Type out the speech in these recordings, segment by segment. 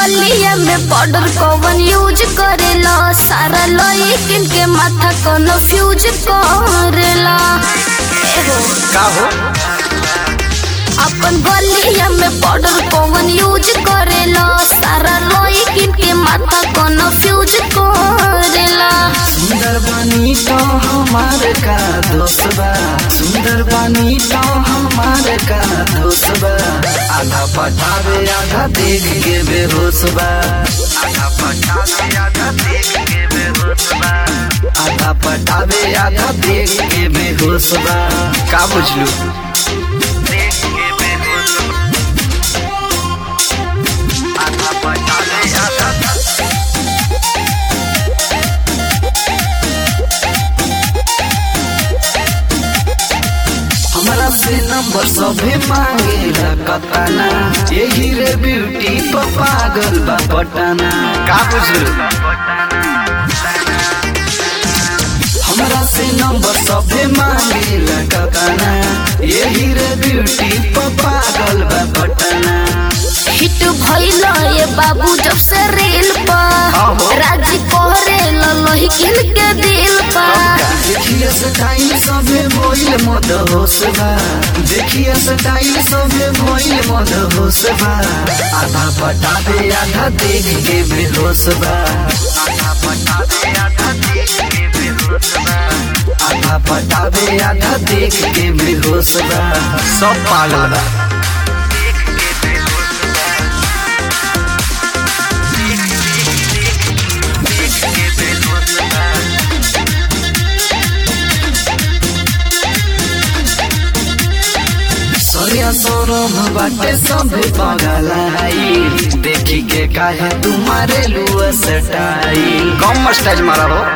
गलिया में पाउडर कौन यूज करेला सारा लइकिन के माथा कन्फ्यूज करेला एहो का हो अपन गलिया में पाउडर कौन यूज करेला सारा लइकिन के माथा कन्फ्यूज करेला सुंदर बानी तो हमार का दोस्त बा सुंदर बानी तो हमार का दोस्त बा आधा पटावे आधा देख के बेहोश बा आधा पटावे आधा देख के बेहोश बा आधा पटावे आधा देख के बेहोश बा का बुझलू देख के बेहोश बा। आधा पटावे आधा हमरा से नंबर सभे मांगेला कताना यही रे ब्यूटी पर पागल बा पटाना का बुझलू हमरा से नंबर सभे मांगेला कताना यही रे ब्यूटी पर पागल बा पटाना हिट भइल ये बाबू जब से रेल हाँ हो। पर राजी कोहरे लहिकिन के दिल पर देखिए स्टाइल सभे भइल मद होश बा देखिए स्टाइल सभे भइल मद होश बा आधा पटावे आधा देख के बेहोश बा आधा पटावे आधा देख के बेहोश बा आधा पटावे आधा देख के बेहोश बा सब पागल बा सरिया सौरभ बाटे सभे पगलाई देखी के काहे तुम्हारे लुआ सटाई कम स्टाइल मारा हो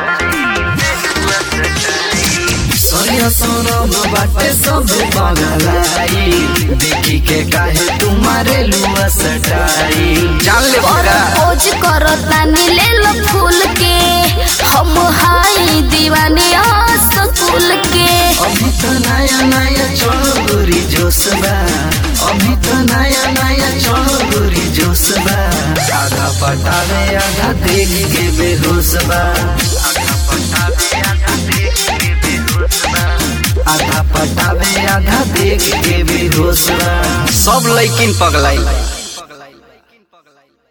सरिया सौरभ बाटे सभे पगलाई देखी के काहे तुम्हारे लुआ सटाई जान ले और खोज करतानी ले लो फूल के हम हाई दीवानी स्कूल के अभी तो नया नया चढ़ो गोरी जोश बा अभी तो नया नया चढ़ो गोरी जोश बा आधा पटावे आधा देख के बेहोश बा आधा पटावे आधा देख के बेहोश बा आधा पटावे आधा देख के बेहोश बा सब लइकिन पगलाई